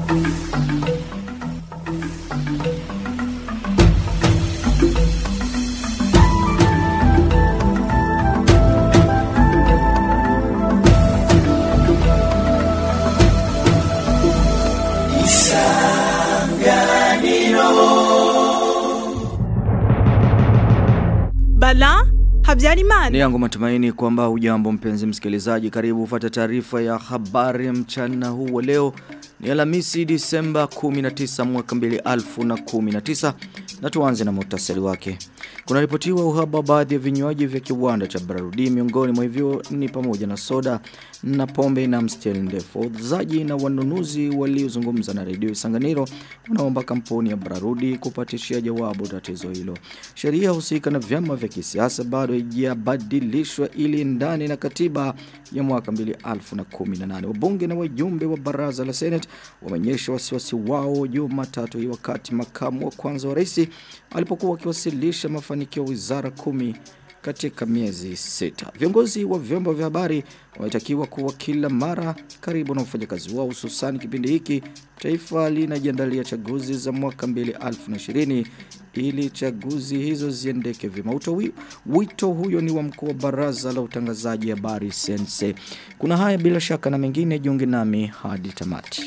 Bala Habyarimana. Ni yangu matumaini kwamba ujambo mpenzi msikilizaji karibu ufate taarifa ya habari mchana huu wa leo ni Alhamisi Disemba 19 mwaka 2019 na tuanze na muhtasari wake. Kuna ripotiwa uhaba baadhi ya vinywaji vya kiwanda cha Bararudi miongoni mwa hivyo ni pamoja na soda na pombe na mstari ndefu. Wauzaji na wanunuzi waliozungumza na redio Isanganiro wanaomba kampuni ya Bararudi kupatishia jawabu tatizo hilo. Sheria husika na vyama vya kisiasa bado haijabadilishwa ili ndani na katiba ya mwaka 2018. Wabunge na wajumbe wa baraza la Senate wameonyesha wasiwasi wao Jumatatu hii wakati makamu wa kwanza wa rais alipokuwa akiwasilisha mafanikio ya wizara kumi katika miezi sita. Viongozi wa vyombo vya habari wametakiwa kuwa kila mara karibu na wafanyakazi wao hususan kipindi hiki taifa linajiandalia chaguzi za mwaka 2020 ili chaguzi hizo ziendeke vyema. Wito, wito huyo ni wa mkuu wa baraza la utangazaji habari Sense. Kuna haya bila shaka na mengine jiunge nami hadi tamati.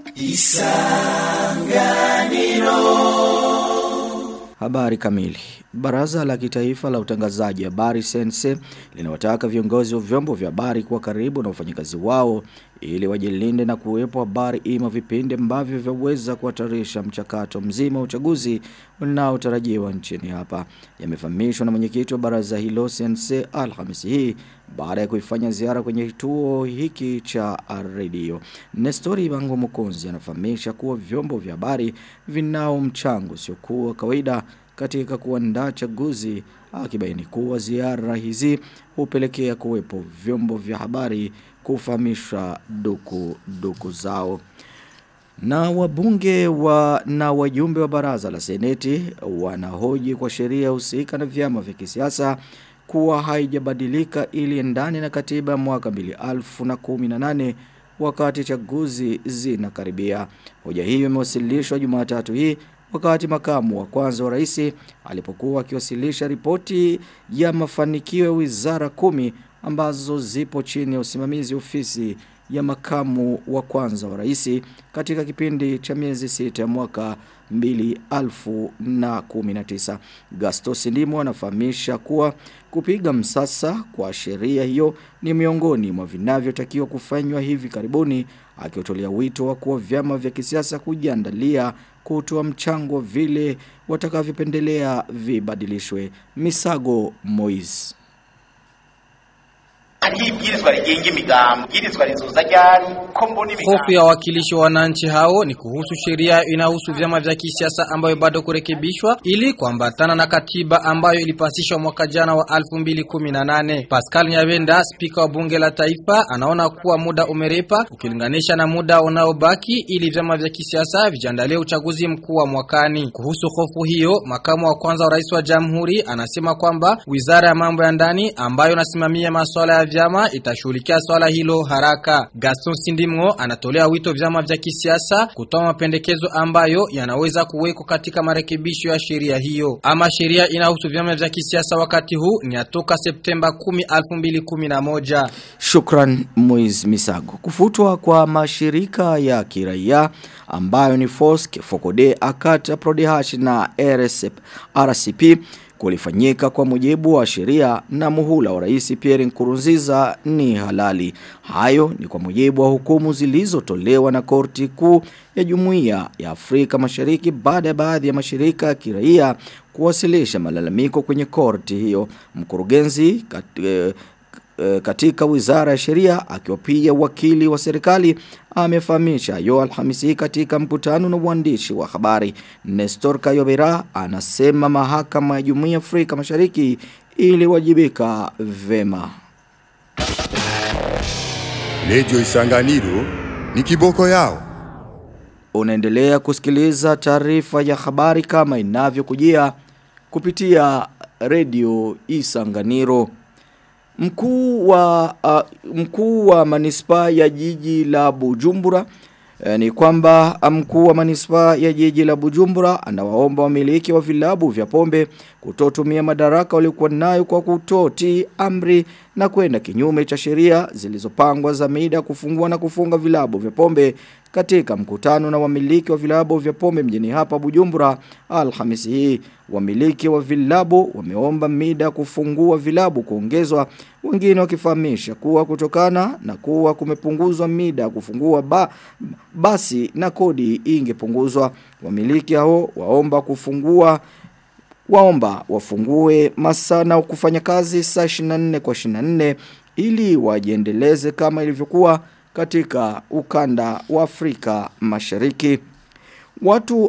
Isanganiro Habari kamili. Baraza la kitaifa la utangazaji habari Sense linawataka viongozi wa vyombo vya habari kuwa karibu na wafanyakazi wao ili wajilinde na kuwepo habari ima vipindi ambavyo vyaweza kuhatarisha mchakato mzima wa uchaguzi unaotarajiwa nchini hapa. Yamefahamishwa na mwenyekiti wa baraza hilo Sense Alhamisi hii baada ya kuifanya ziara kwenye kituo hiki cha redio. Nestori Bango Mukunzi anafahamisha kuwa vyombo vya habari vinao mchango sio kuwa kawaida katika kuandaa chaguzi akibaini kuwa ziara hizi hupelekea kuwepo vyombo vya habari kufahamisha duku duku zao. Na wabunge wa na wajumbe wa baraza la seneti wanahoji kwa sheria husika na vyama vya kisiasa kuwa haijabadilika ili endane na katiba ya mwaka 2018 wakati chaguzi zinakaribia. Hoja hiyo imewasilishwa Jumatatu hii wakati makamu wa kwanza wa rais alipokuwa akiwasilisha ripoti ya mafanikio ya wizara kumi ambazo zipo chini ya usimamizi ofisi ya makamu wa kwanza wa rais katika kipindi cha miezi sita ya mwaka 2019. Gastos Ndimo anafahamisha kuwa kupiga msasa kwa sheria hiyo ni miongoni mwa vinavyotakiwa kufanywa hivi karibuni akiotolea wito wa kuwa vyama vya kisiasa kujiandalia kutoa mchango vile watakavyopendelea vibadilishwe. Misago Moise hariho ibwirizwa rigenga imigambo ibwirizwa rizoza ryari ko mbona Hofu ya wakilishi wa wananchi hao ni kuhusu sheria inahusu vyama vya kisiasa ambayo bado kurekebishwa ili kuambatana na katiba ambayo ilipasishwa mwaka jana wa 2018. Pascal Nyabenda, spika wa bunge la taifa, anaona kuwa muda umerepa ukilinganisha na muda unaobaki ili vyama vya kisiasa vijiandalie uchaguzi mkuu wa mwakani. Kuhusu hofu hiyo, makamu wa kwanza wa rais wa jamhuri anasema kwamba wizara ya mambo ya ndani ambayo inasimamia masuala ya vyama itashughulikia swala hilo haraka. Gaston Sindimgo anatolea wito vyama vya kisiasa kutoa mapendekezo ambayo yanaweza kuwekwa katika marekebisho ya sheria hiyo. Ama sheria inahusu vyama vya kisiasa wakati huu ni atoka Septemba 10, 2011. Shukran Moiz Misago. Kufutwa kwa mashirika ya kiraia ambayo ni FOSC, FOCODE, AKATA, PRODEHASH na RSP, RCP kulifanyika kwa mujibu wa sheria na muhula wa rais Pierre Nkurunziza ni halali. Hayo ni kwa mujibu wa hukumu zilizotolewa na korti kuu ya Jumuiya ya Afrika Mashariki baada ya baadhi ya mashirika ya kiraia kuwasilisha malalamiko kwenye korti hiyo. Mkurugenzi kat, eh, katika wizara ya sheria akiwa pia wakili wa serikali amefahamisha yo alhamisi katika mkutano na uandishi wa habari Nestor Kayobera anasema mahakama ya Jumuiya Afrika Mashariki iliwajibika vema Lejo Isanganiro ni kiboko yao Unaendelea kusikiliza taarifa ya habari kama inavyokujia kupitia redio Isanganiro Mkuu wa uh, mkuu wa manispaa ya jiji la Bujumbura E, ni kwamba mkuu wa manispaa ya jiji la Bujumbura anawaomba wamiliki wa vilabu vya pombe kutotumia madaraka waliokuwa nayo kwa kutoti amri na kwenda kinyume cha sheria zilizopangwa za mida kufungua na kufunga vilabu vya pombe katika mkutano na wamiliki wa vilabu vya pombe mjini hapa Bujumbura Alhamisi hii wamiliki wa vilabu wameomba mida kufungua vilabu kuongezwa wengine wakifahamisha kuwa kutokana na kuwa kumepunguzwa mida kufungua ba, basi na kodi ingepunguzwa wamiliki hao waomba kufungua waomba wafungue masaa na kufanya kazi saa 24 kwa 24 ili wajiendeleze kama ilivyokuwa katika ukanda wa Afrika Mashariki. Watu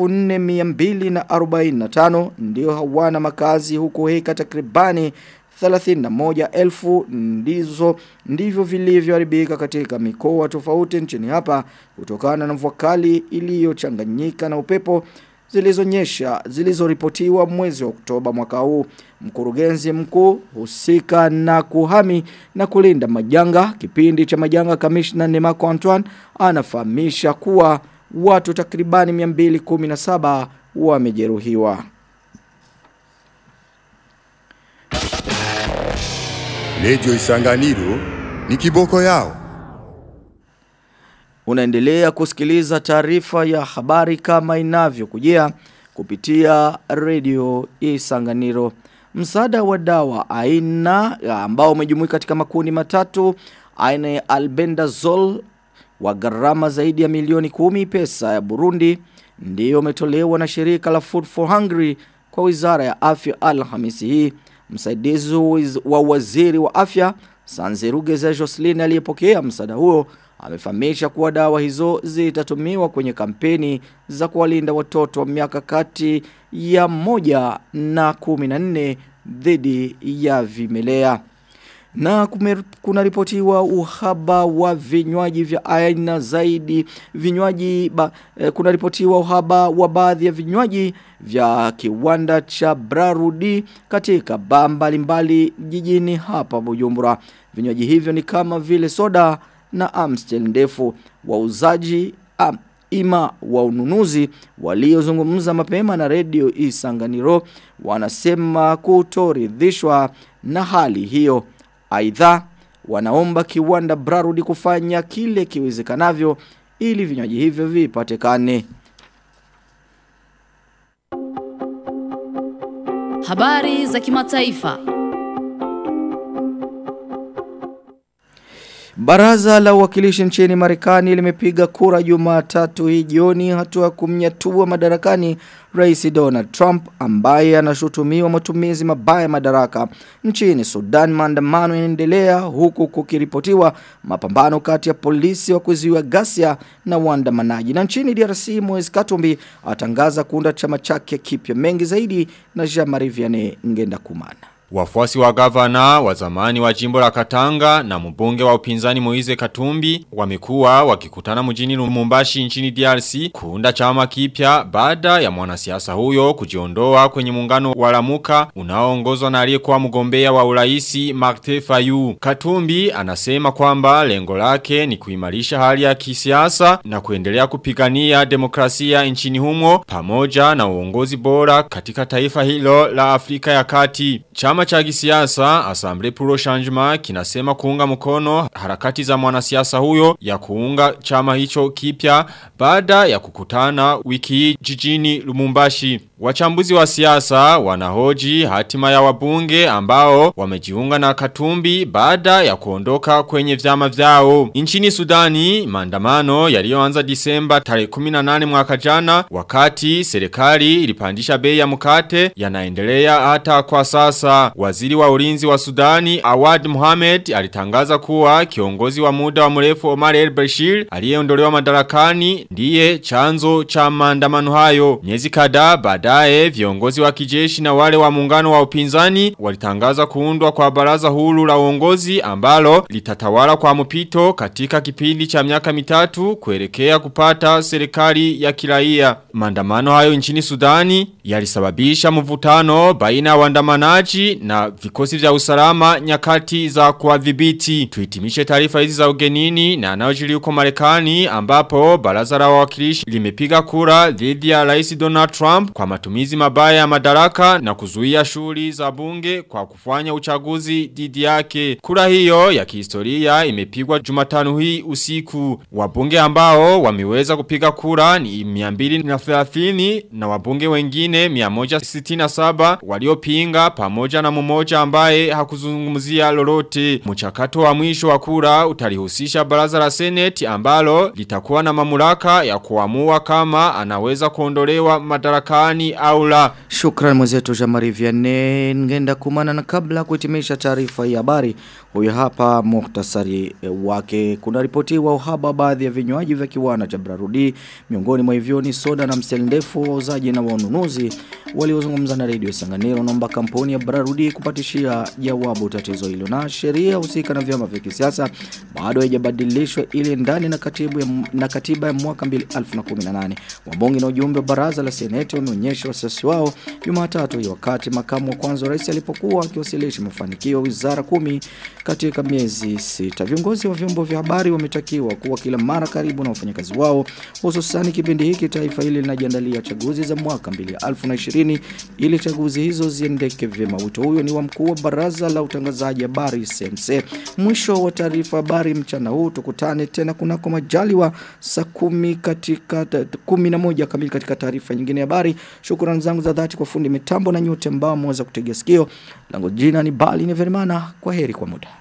4245 ndio hawana makazi huko heka takribani 31,000 ndizo ndivyo vilivyoharibika katika mikoa tofauti nchini hapa kutokana na mvua kali iliyochanganyika na upepo zilizonyesha zilizoripotiwa mwezi wa Oktoba mwaka huu mkurugenzi mkuu husika na kuhami na kulinda majanga kipindi cha majanga kamishna Nemako Antoine anafahamisha kuwa watu takribani 217 wamejeruhiwa Radio Isanganiro ni kiboko yao. Unaendelea kusikiliza taarifa ya habari kama inavyokujia kupitia Radio Isanganiro. Msaada wa dawa aina ambao umejumuika katika makundi matatu aina ya albendazole wa gharama zaidi ya milioni kumi pesa ya Burundi ndiyo umetolewa na shirika la Food for Hungry kwa Wizara ya Afya Alhamisi hii. Msaidizi wa waziri wa afya Sanzerugeze Jocelyn aliyepokea msaada huo amefahamisha kuwa dawa hizo zitatumiwa kwenye kampeni za kuwalinda watoto wa miaka kati ya moja na kumi na nne dhidi ya vimelea. Na kuna ripotiwa uhaba wa vinywaji vya aina zaidi vinywaji ba, eh, kuna ripotiwa uhaba wa baadhi ya vinywaji vya kiwanda cha Brarudi katika baa mbalimbali jijini hapa Bujumbura. Vinywaji hivyo ni kama vile soda na Amstel ndefu wauzaji am, ima wa ununuzi waliozungumza mapema na redio Isanganiro wanasema kutoridhishwa na hali hiyo. Aidha wanaomba kiwanda Brarudi kufanya kile kiwezekanavyo ili vinywaji hivyo vipatikane. Habari za kimataifa. Baraza la uwakilishi nchini Marekani limepiga kura Jumatatu hii jioni hatua kumnyatua madarakani Rais Donald Trump ambaye anashutumiwa matumizi mabaya madaraka. Nchini Sudan maandamano yanaendelea huku kukiripotiwa mapambano kati ya polisi wa kuzuia ghasia na waandamanaji. Na nchini DRC Moise Katumbi atangaza kuunda chama chake kipya mengi zaidi na Jean-Marie Vianney Ngenda Kumana. Wafuasi wa gavana wa zamani wa jimbo la Katanga na mbunge wa upinzani Moize Katumbi wamekuwa wakikutana mjini Lumumbashi nchini DRC kuunda chama kipya baada ya mwanasiasa huyo kujiondoa kwenye muungano wa Lamuka unaoongozwa na aliyekuwa mgombea wa uraisi Martin Fayu. Katumbi anasema kwamba lengo lake ni kuimarisha hali ya kisiasa na kuendelea kupigania demokrasia nchini humo pamoja na uongozi bora katika taifa hilo la Afrika ya Kati. Chama cha kisiasa Assemblée pour le Changement kinasema kuunga mkono harakati za mwanasiasa huyo ya kuunga chama hicho kipya baada ya kukutana wiki hii jijini Lumumbashi. Wachambuzi wa siasa wanahoji hatima ya wabunge ambao wamejiunga na Katumbi baada ya kuondoka kwenye vyama vyao. Nchini Sudani, maandamano yaliyoanza Disemba tarehe 18 mwaka jana wakati serikali ilipandisha bei ya mkate yanaendelea hata kwa sasa. Waziri wa ulinzi wa Sudani Awad Mohamed alitangaza kuwa kiongozi wa muda wa mrefu Omar El Bashir aliyeondolewa madarakani ndiye chanzo cha maandamano hayo. Miezi kadhaa baada Baadaye viongozi wa kijeshi na wale wa muungano wa upinzani walitangaza kuundwa kwa baraza huru la uongozi ambalo litatawala kwa mpito katika kipindi cha miaka mitatu kuelekea kupata serikali ya kiraia. Maandamano hayo nchini Sudani yalisababisha mvutano baina ya waandamanaji na vikosi vya usalama nyakati za kuadhibiti. Tuhitimishe taarifa hizi za ugenini na anayojiri huko Marekani ambapo baraza la wawakilishi limepiga kura dhidi ya Rais Donald Trump kwa matumizi mabaya ya madaraka na kuzuia shughuli za bunge kwa kufanya uchaguzi dhidi yake. Kura hiyo ya kihistoria imepigwa Jumatano hii usiku. Wabunge ambao wameweza kupiga kura ni 230 na wabunge wengine 167 waliopinga pamoja na mmoja ambaye hakuzungumzia lolote. Mchakato wa mwisho wa kura utalihusisha baraza la Senate ambalo litakuwa na mamlaka ya kuamua kama anaweza kuondolewa madarakani au la. Shukran mwenzetu Jamari Vianney ngenda kumana na kabla kuhitimisha taarifa ya habari huyu hapa muhtasari eh, wake kuna ripotiwa uhaba baadhi ya vinywaji vya kiwanda cha Brarudi miongoni mwa hivyo ni soda na mseli ndefu wauzaji na wanunuzi waliozungumza na redio Sanganiro naomba kampuni ya Brarudi kupatishia jawabu tatizo hilo na sheria husika na vyama vya kisiasa bado haijabadilishwa ili ndani na katibu ya, na katiba ya mwaka 2018 wabunge na ujumbe wa baraza la seneti wameonyesha wasiwasi wao Jumatatu hii wakati makamu wa kwanza wa rais alipokuwa akiwasilisha mafanikio ya wizara kumi katika miezi sita. Viongozi wa vyombo vya habari wametakiwa kuwa kila mara karibu na wafanyakazi wao hususan kipindi hiki taifa hili linajiandalia chaguzi za mwaka 2020 ili chaguzi hizo ziendeke vyema. Wito huyo ni wa mkuu wa baraza la utangazaji habari SNC. Mwisho wa taarifa habari mchana huu tukutane tena kunako majaliwa saa kumi katika kumi na moja kamili katika taarifa nyingine ya habari. Shukrani zangu za dhati kwa fundi mitambo na nyote ambao mweza kutegea sikio. Lango jina ni Bali ni Verimana. Kwa heri kwa muda.